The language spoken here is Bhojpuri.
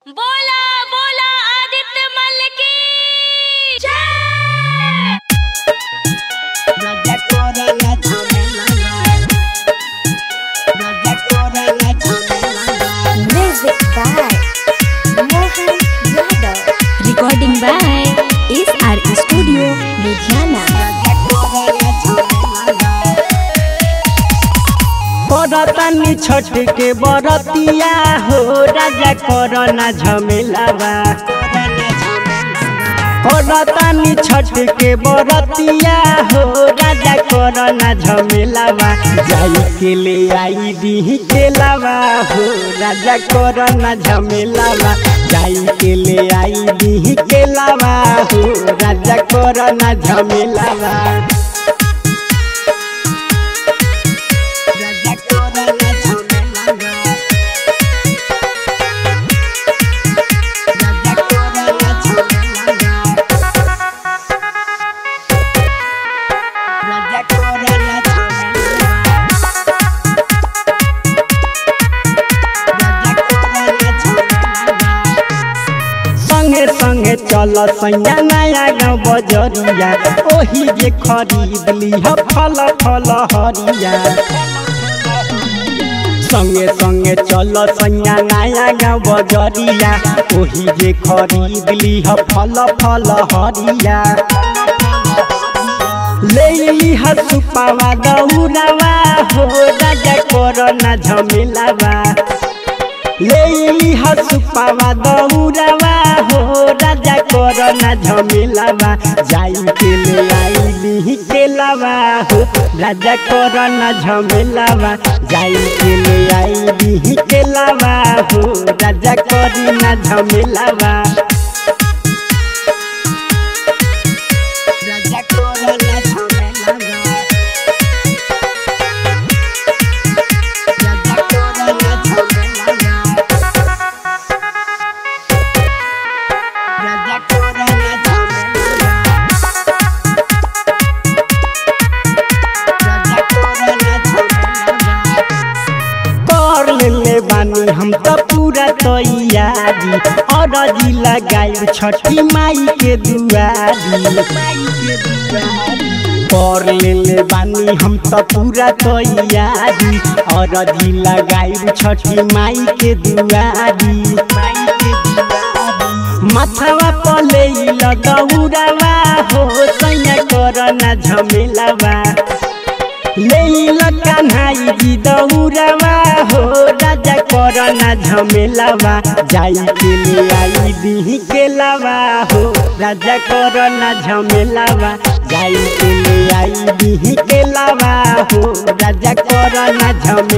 बोला बोला आदित्य मल की जय Raja Corona Chamelaga. Raja Corona Chamelaga. Music by Mohan Yadav. Recording by SR Studio, Ludhiana. Raja Corona Chamelaga. करतानी छठ के बरतिया हो राजा करना झमेलावा करतानी छठ के बरतिया हो राजा करना झमेलावा जाई के ले आई दी के लावा हो राजा करना झमेलावा जाई के ले आई दी के लावा हो राजा करना झमेलावा Raja Corona Chamelaga. Raja Corona Chamelaga. Raja Corona Chamelaga. Raja Corona Chamelaga. संगे संगे चल सैया नया गाँव बजरिया ओही जे खरीद लिह फल फल हरिया संगे संगे चल सैया नया गाँव बजरिया ओही जे खरीद लिह फल फल हरिया ले लिह सुपावा दौरावा हो राजा कोरोना झमेलावा ले हसुपावा दौरावा हो राजा कोरोना झमेलावा जाई के ले आई ली के लावा हो राजा कोरोना झमेलावा जाई के ले आई ली के लावा हो राजा कोरोना झमेलावा Raja Corona Chamelaga. Raja Corona Chamelaga. Raja Corona Chamelaga. Raja Corona Chamelaga. कर ले बानी हम तो पूरा तैयारी और जी लगाई छठी माई के दुआरी कर ले बानी हम तो पूरा तैयारी और जी लगाई छठी माई के दुआरी माथावा पले लगौरावा हो सैया करना झमेलावा लेइल कान्हाई जी दौरावा हो राजा करना झमेलावा जाई के ले आई दी के लावा हो राजा करना झमेलावा जाई के ले आई दी के लावा हो राजा करना झमेलावा